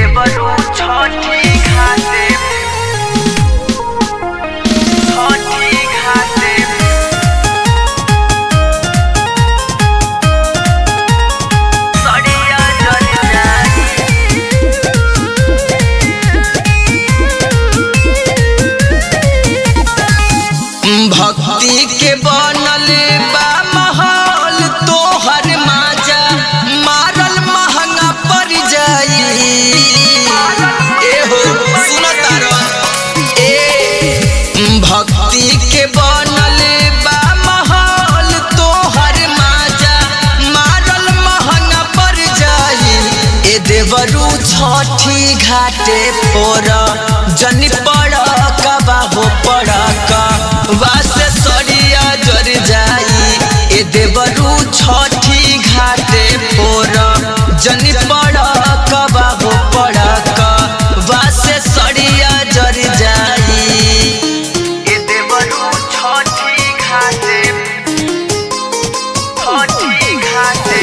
देवरू छठी घाटे छठी घाटे सड़िया जल जाई भक्ति के बनल बा महल तोहर माजा मारल महंगा पड़ जाई एहो सुन तारन ए भक्ति के बनल बा महल तोहर माजा मारल महंगा पड़ जाई ए देवरू छठी घाटे फोर जनी पड़ कबा हो पड़ वासे सड़िया जर जाई ए देवरू छठी घाटे फोर जनी पड़ कबा हो पड़ वासे सड़िया जर जाई ए देवरू छठी घाटे छठी घाटे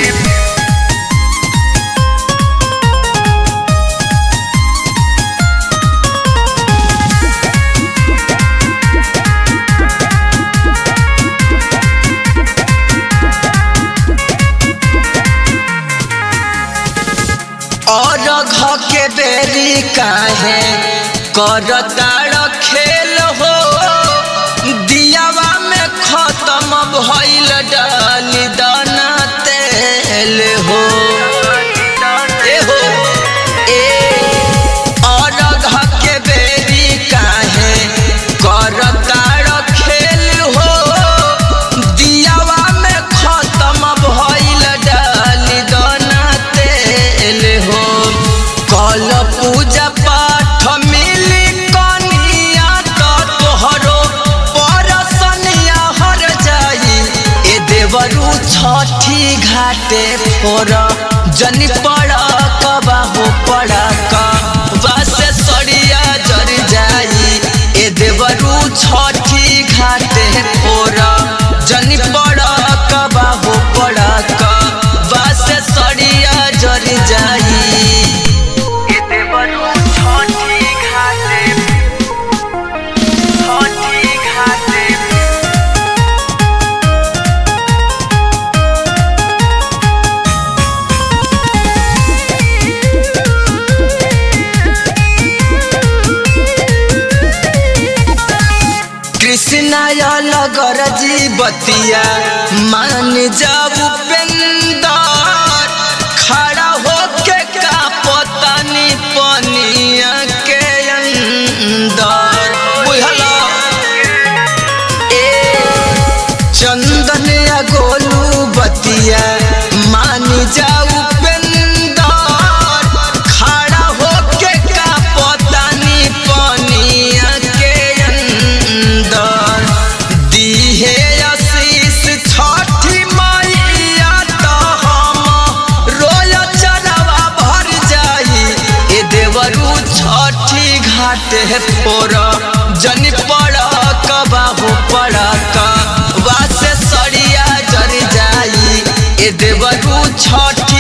और घ के बेरी काहे करताड़ खेल हो दियावा में खत्म भइल डाली दाना तेल हो ए हो ए और घ के बेरी काहे करताड़ खेल हो दियावा में खत्म भइल डाली दाना तेल हो कल पूजा पाठ मिली कनिया तो तोहरो परसनिया हर जाई ए देवरू छठी घाटे फोर जनी पड़ कबा हो पड़ वासे सड़िया जर जाई ए देवरू छठी घाटे फोर जनी पड़ कबा हो पड़ वासे सड़िया जर जाई ए देवरू छठी घाटे छठी घाटे कृष्णा लगर जी बतिया मान जाऊ पेंदर खड़ा होके का पतानी पनिया के अंदर बुझला ए चंदन या गोलू बतिया मान जाऊ पेंदर खड़ा होके का पतानी पनिया के अंदर दीहे आशीष छठी मैया तो हम रोय चरवा भर जाई ए देवरू छठी घाटे फोर जनी पड़ कबा हो पड़ वासे सड़िया जर जाई ए देवरू छठी